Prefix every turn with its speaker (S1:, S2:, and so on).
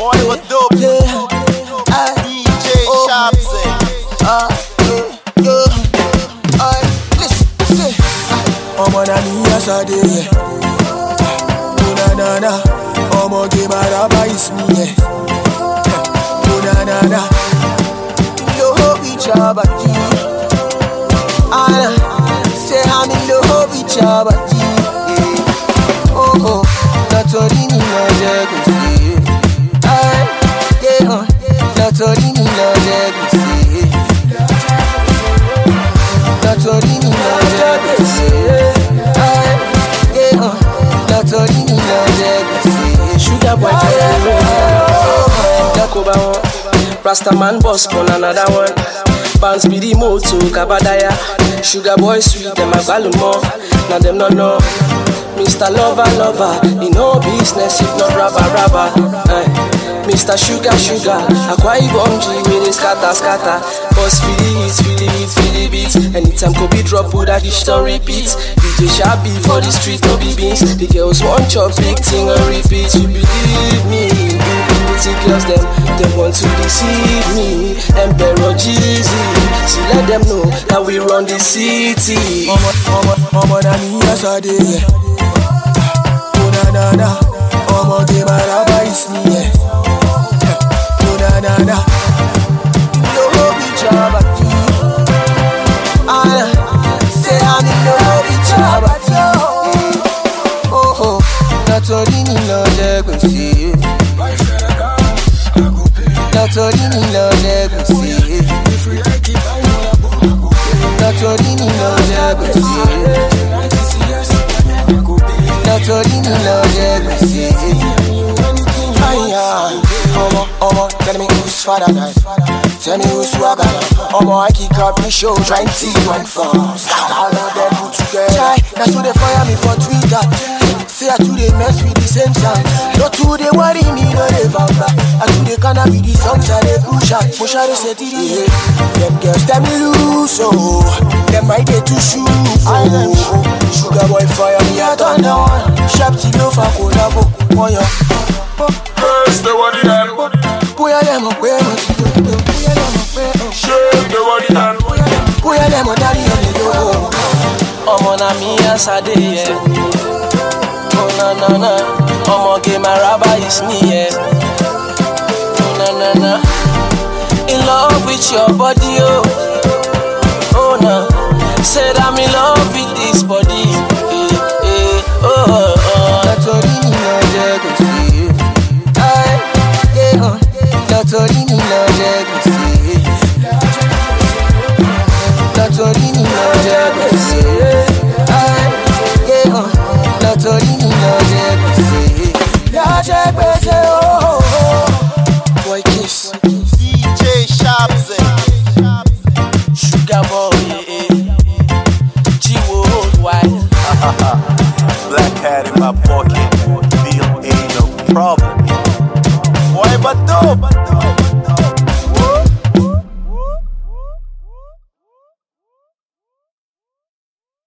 S1: Boy, what dope?
S2: Yeah. I,
S1: DJ
S2: Oh.
S1: Shabzy.
S2: ah, yeah, yeah. I, listen, say. Ọmọ na mi yesterday, yeah. Oh na na na, ọmọ ge maraba is me, yeah. Oh na na na, lo each other, Anna, say I'm in love with your body, yeah. Oh oh, nítorí mi lọ jẹ gbèsè. Ay, yeah, uh, nítorí mi lọ jẹ gbèsè. Nítorí mi lọ jẹ gbèsè. Ay, yeah, uh, nítorí mi lọ jẹ gbèsè.
S3: Sugar boy carry me. Jacoba one. Rastaman boss pon another one. Bounce be the moto kabadaya. Sugar boy sweet them agbalumo. Now them no know. Mr. Lover Lover, in no business if not rubber rubber. Eh. Mr. Sugar Sugar, Akwa Ibom G with the scatter scatter. Boss feel it, feel it, feel it beat. Anytime Kobe drop, put that dish to repeat. DJ Shabby for the street, no be beans. The girls want chop big thing and repeat. You believe me? Pretty girls them, they want to deceive me. Emperor Jeezy, see let them know that we run the city.
S2: ọmọ ọmọ ọmọ na mi yesterday yẹ. Oh na na na, ọmọ ge maraba is me yẹ. Oh na na na, lówó bí jọba jí. Anna, say I'm in love with jọba jí. Oh oh, nítorí mi lọ jẹ gbèsè. Nítorí mi lọ jẹ gbèsè. Nítorí mi lọ jẹ gbèsè. Nítorí mi lọ jẹ gbèsè. Aya, ọmọ ọmọ tell me who's father guy. Tell me who's swagger. Ọmọ I kick up me show trying to one for. All of them put together. Chai, that's who they fire me for Twitter. Say I too they mess with the same sound. No too they worry me, no they vamba. I too they kinda with the songs and they push out. Push out they say to the head. Them girls tell me loose, oh. Them might get to shoot, oh. Sugar boy fire me at on the one. Sharp to low for collabo. One yo.
S4: First the body and
S2: Bóyá lẹ́mọ̀ pé mo ti dòdò. Bóyá lẹ́mọ̀ pé o.
S4: shake the body and
S2: Bóyá lẹ́mọ̀ dárí ọ̀lẹ́ lówó.
S3: ọmọ na mi yesterday yẹ. Oh na na na, ọmọge maraba is me yẹ. Oh na na na, in love with your body oh. Oh na, said I'm in love with this body. Eh, eh, oh, oh, oh.
S2: Nítorí mi lọ jẹ gbèsè. Ay, yeah, uh, Nítorí mi lọ jẹ gbèsè. Nítorí mi lọ jẹ gbèsè. Ay, yeah, uh, Nítorí mi lọ jẹ gbèsè. Lọ jẹ gbèsè ooo.
S3: Boy kiss,
S1: DJ Shabzy.
S3: sugar boy, eh, eh. G-Wo worldwide.
S1: Black cat in my pocket. Feel ain't no problem. Boy, but dope.